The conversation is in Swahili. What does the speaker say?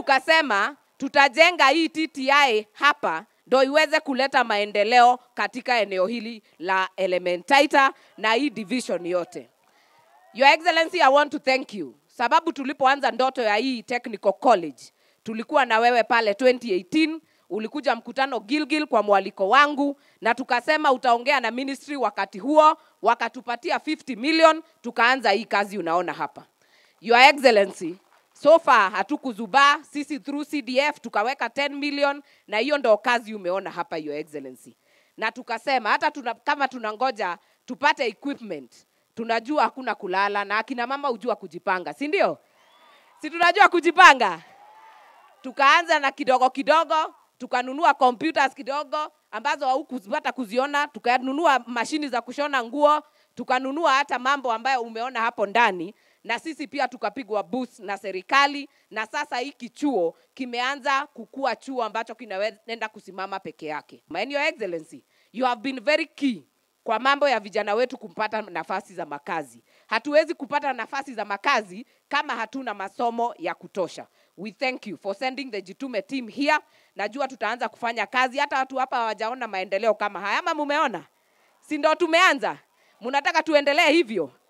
tukasema tutajenga hii TTI hapa ndo iweze kuleta maendeleo katika eneo hili la Elementaita na hii division yote. Your Excellency, I want to thank you sababu tulipoanza ndoto ya hii technical college tulikuwa na wewe pale 2018 ulikuja mkutano Gilgil kwa mwaliko wangu, na tukasema utaongea na ministry wakati huo, wakatupatia 50 million, tukaanza hii kazi unaona hapa. Your Excellency, so far hatukuzubaa sisi through CDF tukaweka 10 million, na hiyo ndo kazi umeona hapa Your Excellency, na tukasema hata tuna, kama tunangoja tupate equipment, tunajua hakuna kulala, na akina mama hujua kujipanga, si ndio? Si tunajua kujipanga tukaanza na kidogo kidogo, tukanunua computers kidogo ambazo haukupata kuziona, tukanunua mashini za kushona nguo, tukanunua hata mambo ambayo umeona hapo ndani, na sisi pia tukapigwa boost na serikali, na sasa hiki chuo kimeanza kukua chuo ambacho kinaenda kusimama peke yake. And Your Excellency, you have been very key kwa mambo ya vijana wetu kupata nafasi za makazi. Hatuwezi kupata nafasi za makazi kama hatuna masomo ya kutosha. We thank you for sending the Jitume team here. Najua tutaanza kufanya kazi, hata watu hapa hawajaona maendeleo kama haya, ama mumeona? Si ndo tumeanza? Mnataka tuendelee hivyo?